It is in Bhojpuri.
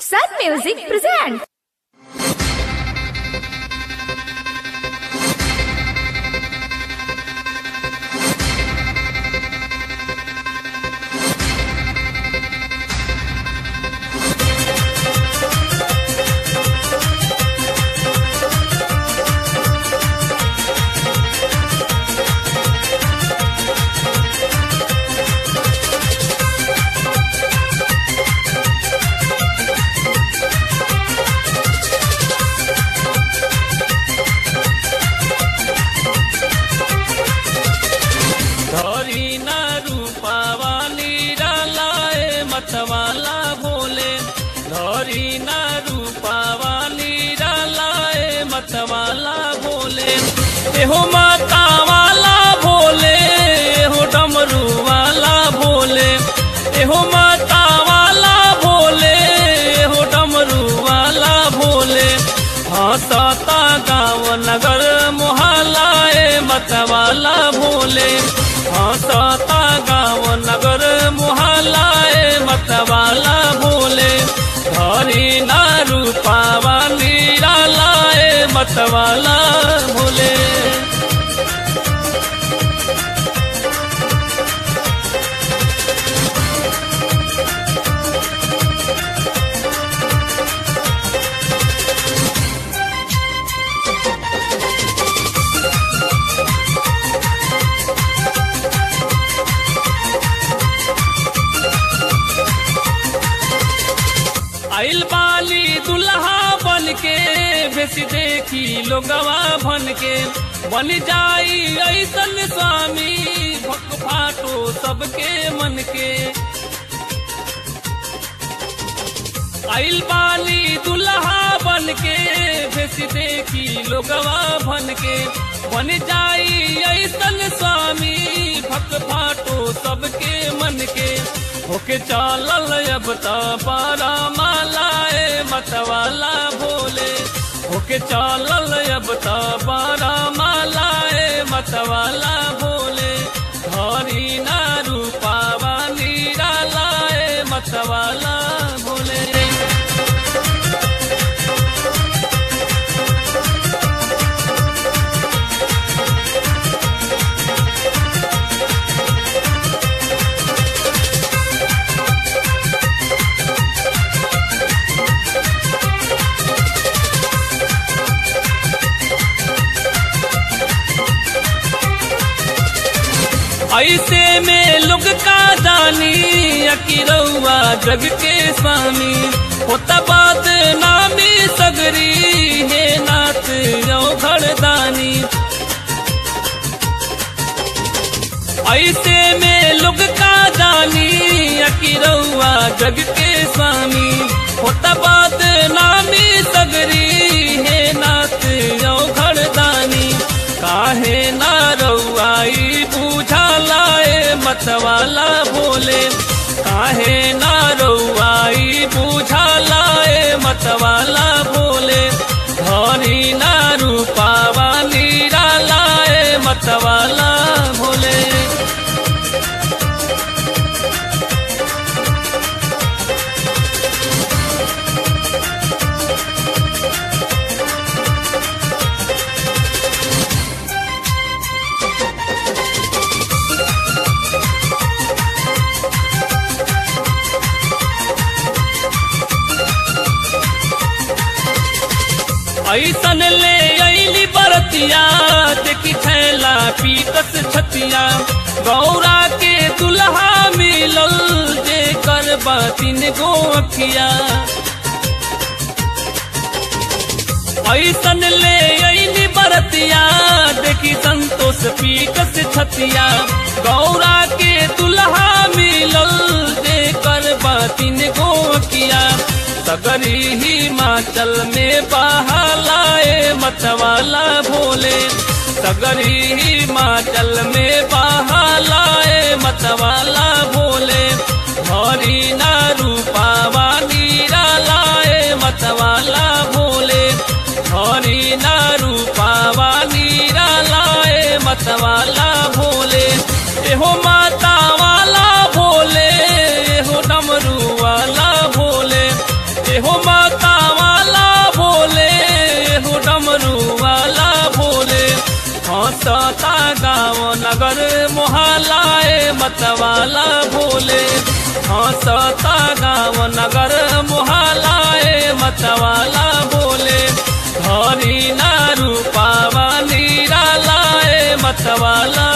Sun Music presents. धरी न रूपावा निरालाए मतवाला भोले धरी न रूपावा निरालाए मतवाला भोले एहो माता वाला भोले एहो डमरू वाला भोले एहो माता वाला भोले एहो डमरू वाला भोले हंसता गाँव नगर मोहल्लाए मतवाला भोले हंसता गाँव नगर मोहल्लाए मतवाला भोले धरी ना रूपावा निरालाए मतवाला भोले आइल बाली दुल्हा बन के भेस देखी लोगवा भन के बन जाई ऐसन स्वामी भक फाटो सबके मन के आइल बाली दुल्हा बन के भेस देखी लोगवा भन के बन जाई ऐसन स्वामी भक फाटो सबके मन के होके चालल अब त पारा मालाए मतवाला भोले होके चालल अब त पारा मालाए मतवाला भोले धरी ना रूपावा निरालाए मतवाला भोले ऐसे में लोग का जानी अकिरौआ जग के स्वामी होता बात नामी सगरी हे नाथ यो घरदानी ऐसे में लोग का जानी अकिरौआ जग के स्वामी होता बात नामी सगरी हे नाथ यो घरदानी काहे ना रउआई बुझालाए मतवाला भोले काहे ना रउआई बुझालाए मतवाला भोले धरी ना रूपावा निरालाए मतवाला भोले ऐसन ले अली बरतिया देखी थैला पीतस छतिया गौरा के दुल्हा मिलल जे कर बातिन गो अखिया ऐसन ले अली बरतिया देखी संतोष पीकस छतिया गौरा के दुल्हा मिलल जे कर बातिन गो अखिया सगरी हिमाचल में बहालाए मतवाला भोले सगरी हिमाचल में बहालाए मतवाला भोले हरी ना रूपावा निरालाए मतवाला भोले हरी ना रूपावा निरालाए मतवाला भोले एहो माता वाला भोले एहो डमरू वाला भोले एहो माता वाला भोले हो डमरू वाला भोले हंसता गाँव नगर मोहलाए मतवाला भोले हंसता गाँव नगर मोहलाए मतवाला भोले धरी ना रूपावा नीरा लाए मतवाला